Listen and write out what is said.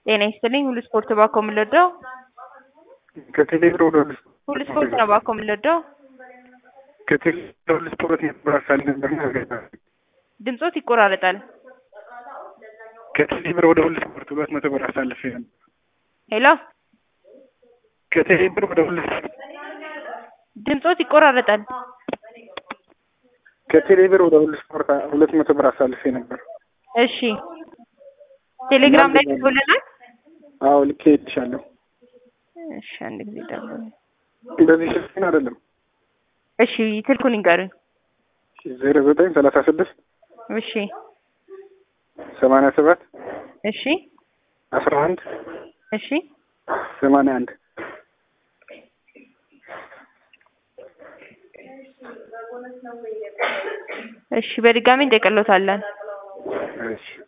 ጤና ይስጥልኝ። ሁሉ ስፖርት ባኮ የምንወደው ከቴሌብር ወደ ሁሉ ሁሉ ስፖርት ነው ባኮ የምንወደው። ከቴሌብር ወደ ሁሉ ስፖርት የተበራሳል ነበር ድምጾት ይቆራረጣል። ከቴሌብር ወደ ሁሉ ስፖርት ሁለት መቶ ብር አሳልፌ ነበር። ሄሎ ከቴሌብር ወደ ሁሉ ስፖርት ድምጾት ይቆራረጣል። ከቴሌብር ወደ ሁሉ ስፖርት ሁለት መቶ ብር አሳልፌ ነበር። እሺ ቴሌግራም ላይ ልኮልናል። አዎ ልኬ ይልሻለሁ። እሺ አንድ ጊዜ ደግሞ በዚህ ስልክን አይደለም እሺ ስልኩን ይንገሩኝ። ዜሮ ዘጠኝ ሰላሳ ስድስት እሺ ሰማንያ ሰባት እሺ አስራ አንድ እሺ ሰማንያ አንድ እሺ በድጋሚ እንጠቀሎታለን። እሺ